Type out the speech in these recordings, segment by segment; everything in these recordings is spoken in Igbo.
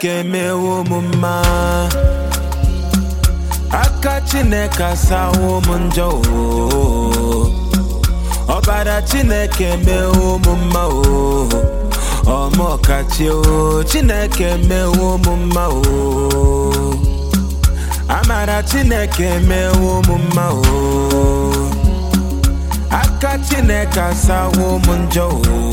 chineke mewo m mma aka chineke asawo m njọ o ọbara chineke mewo m mma o ọmọkachi o chineke mewo m mma o amara chineke mewo m mma o aka chineke asawo m njọ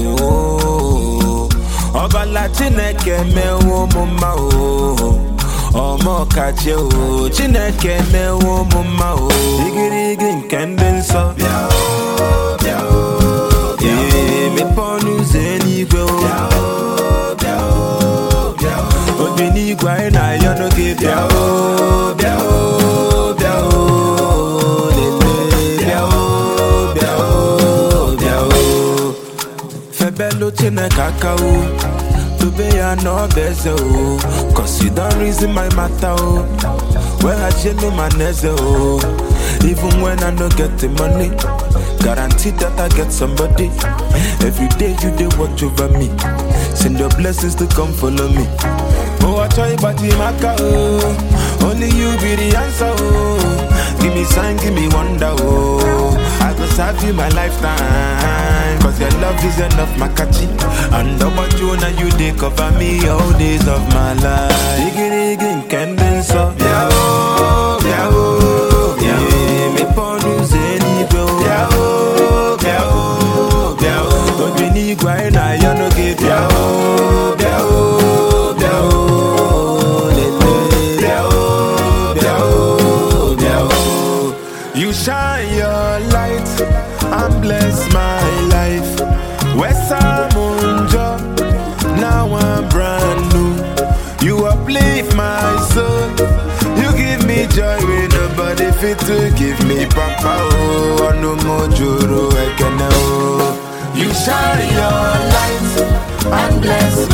o ọbala chineke mewo m mma o ọmọkachi o chineke mewo m mma o igirigi nke ndị nsọ bịa o bịa o bịa o Ee, mepee ọnụ ụzọ eluigwe o bịa o bịa o bịa o obi n'igwe anyị na-ayọ n'oge bịa o bịa o bịa o lele bịa o bịa o bịa o febelu chineke aka o dobe ya n'ọba eze o cause you don reason my matter o weghachielu ma na eze o even when i no get the money guarantee that i get somebody every day you dey watch over me send your blessings to come follow me oh achọ ịgbaji m aka o only you be the answer o give me sign give me wonder o i go serve you my lifetime cause your love is enough makachi and ọgbaju na you dey cover me all days of my life igirigi nke ndị nsọ bịa o bịa o bịa o mepee ọnụ ụzọ eluigwe o bịa o bịa o bịa o obi n'igwe anyị na-ayọ n'oge bịa o bịa o bịa o lele bịa o bịa o bịa o You shine your light and bless my life. Wesamunjo, now I'm brand new. You uplift my soul. You give me joy when nobody fit to give me papa oh no more juru ekene oh. You shine your light and bless